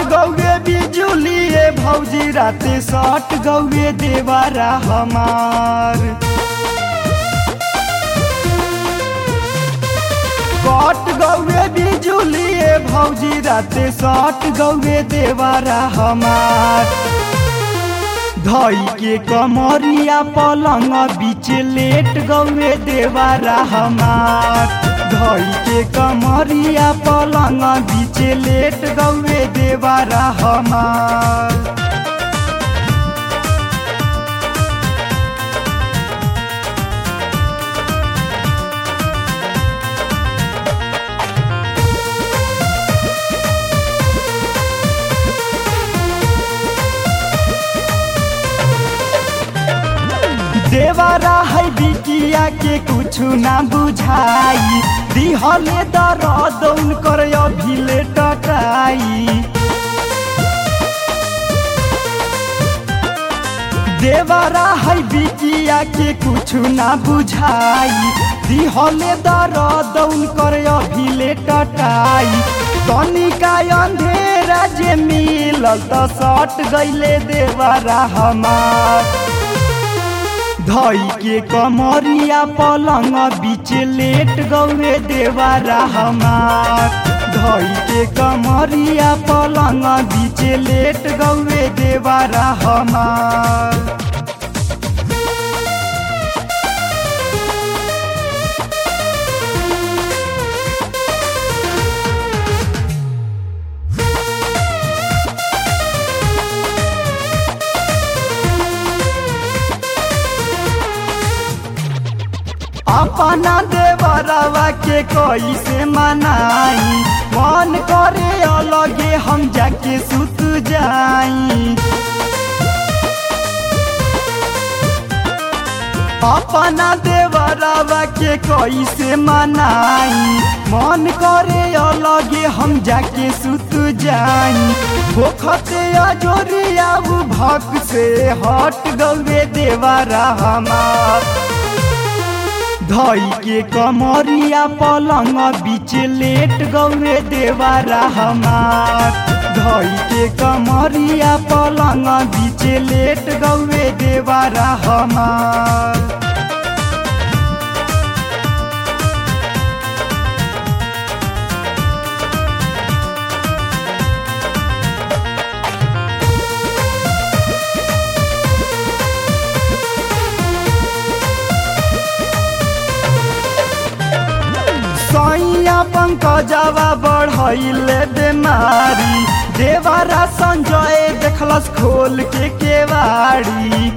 गौए बिजुलिए भौजी राते सट गौए देवारा हमार कट गौए बिजुलिए भौजी राते सट गौए देवारा हमार धई के कमरिया पलंग बीच लेट गौए देवारा हमार धई के कमरिया पलंग बीच लेट गौए देवारा हमार देवारा है बिटिया के कुछ ना बुझाई दिहले दर्द उनकर अभिले टटाई देवारा है बिटिया के कुछ ना बुझाई दिहले दर्द उनकर अभिले टटाई तनिका अंधेरा जे मिलल त सट गईले देवारा हमार धई के कमरिया पलंग बीच लेट गौरे देवारा हमार धई के कमरिया पलंग बीच लेट गौरे देवारा हमार अपना देवरवा के कैसे मनाई मन करे अलगे हम जाके सुत जाई अपना देवरवा के कैसे मनाई मन करे अलगे हम जाके सुत जाई भोखते अजोरिया भक से हट गौरे देवरा हमार धई के कमरिया पलंग बीच लेट गौरे देवारा हमार धई के कमरिया पलंग बीच लेट गौरे देवारा हमार सैया पंकजवा बढ़ैले बेमारी देवारा संजय देखलस खोल के केवाड़ी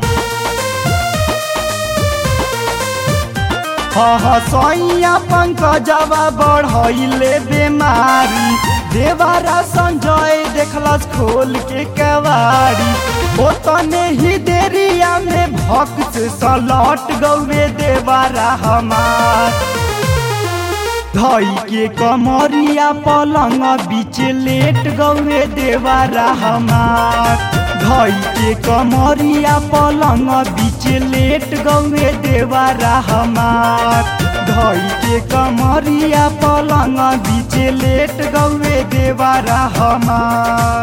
हाँ सैया पंकजवा बढ़ैले बेमारी देवारा संजय देखलस खोल के केवाड़ी ओ तने ही देरिया में भक्त से सलट गौरे देवारा हमार धई के कमरिया पलंग बीच लेट गौरे देवारा हमार धई के कमरिया पलंग बीच लेट गौरे देवारा हमार धई के कमरिया पलंग बीच लेट गौरे देवारा हमार